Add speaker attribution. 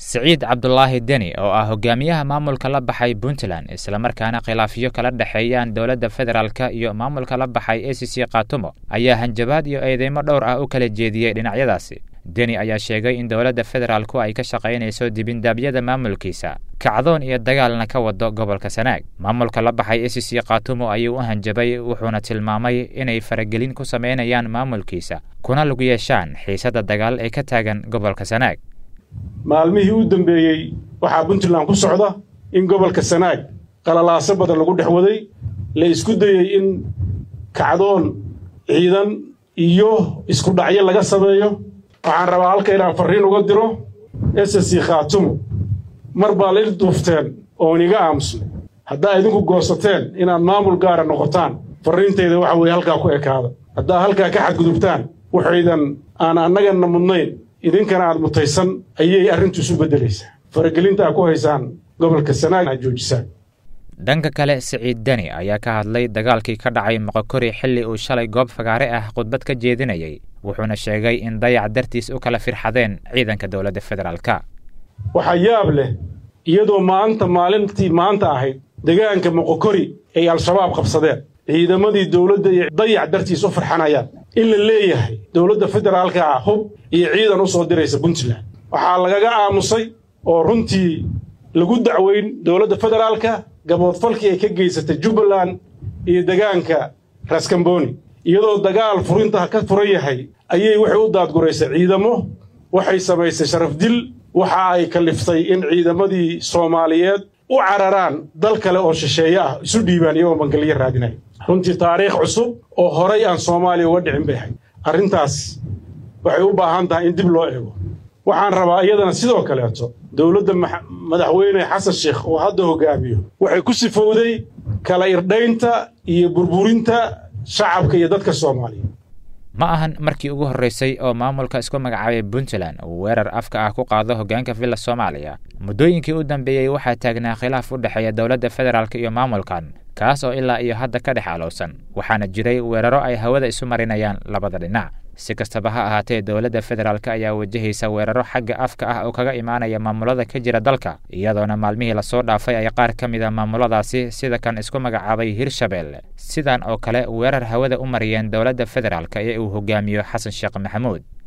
Speaker 1: siciid cabdulaahi deni oo ah hogaamiyaha maamulka la baxay puntland islamarkaana khilaafyo kala dhexeeyaan dowladda federaalka iyo maamulka la baxay a c c khaatumo ayaa hanjabaad iyo eedeymo dhowr ah u kala jeediyey dhinacyadaasi deni ayaa sheegay in dowladda federaalku ay ka shaqaynayso dibindaabyada maamulkiisa kacdoon iyo dagaalna ka wado gobolka sanaag maamulka la baxay a c c khaatumo ayuu u hanjabay wuxuuna tilmaamay inay faragelin ku samaynayaan maamulkiisa kuna lug yeeshaan xiisadda dagaal ee ka taagan gobolka sanaag
Speaker 2: maalmihii u dambeeyey waxaa puntland ku socda in gobolka sanaag qalalaaso badan lagu dhex waday la isku dayey in kacdoon ciidan iyo isku dhacyo laga sameeyo waxaan rabaa halka inaan farriin uga diro s c khaatumo mar baa la il duufteen oon iga aamusnay haddaa idinku goosateen inaad maamul gaara noqotaan farriintayda waxa weeye halkaa ku ekaada haddaa halkaa ka xadgudubtaan waxaydan aan annagana mudnayn idinkana aad mutaysan ayay arrintu isu beddelaysaa faragelinta aad ku haysaan gobolka sanaag aad joojisaan
Speaker 1: dhanka kale siciid deni ayaa ka hadlay dagaalkii ka dhacay moqokori xilli uu shalay goob fagaare ah khudbad ka jeedinayay wuxuuna sheegay in dayac dartiis u kala firxadeen ciidanka dowladda federaalka
Speaker 2: waxaa yaab leh iyadoo maanta maalintii maanta ahayd degaanka moqokori ay al-shabaab qabsadeen ciidamadii dowladda iyo dayac dartiis u farxanayaan in la leeyahay dowladda federaalka ah hub iyo ciidan u soo diraysa puntland waxaa lagaga aamusay oo runtii lagu dacweyn dowladda federaalka gaboodfalkii ay ka geysatay jubbaland iyo degaanka raskamboni iyadoo dagaal furinta ka furan yahay ayay waxay u daadguraysay ciidamo waxay samaysay sharaf dil waxa ay kaliftay in ciidamadii soomaaliyeed u cararaan dal kale oo shisheeye ah isu dhiibaan iyagoo bangalyo raadinaya runtii taariikh cusub oo horay aan soomaaliya uga dhicin bay ahayd arrintaas waxay u baahan tahay in dib loo eego waxaan rabaa iyadana sidoo kaleeto dowladda madaxweyne xasan sheekh oo hadda hogaamiyo waxay ku sifowday kala irdhaynta iyo burburinta shacabka iyo dadka soomaaliya
Speaker 1: ma ahan markii ugu horreysay oo maamulka isku magacaabay puntland uu weerar afka ah ku qaado hoggaanka villa soomaaliya muddooyinkii u dambeeyey waxaa taagnaa khilaaf u dhexeeya dowladda federaalk iyo maamulkan kaas oo ilaa iyo hadda ka dhex alowsan waxaana jiray weeraro ay hawada isu marinayaan labada dhinac si kastaba ha ahaatee dowladda federaalk ayaa wajahaysa weeraro xagga afka ah oo kaga imaanaya maamulada ka jira dalka iyadoona maalmihii lasoo dhaafay ay qaar ka mid a maamuladaasi sida kan isku magacaabay hirshabelle sidan oo kale weerar hawada u mariyeen dowladda federaalk ee uu hogaamiyo xasan sheekh maxamuud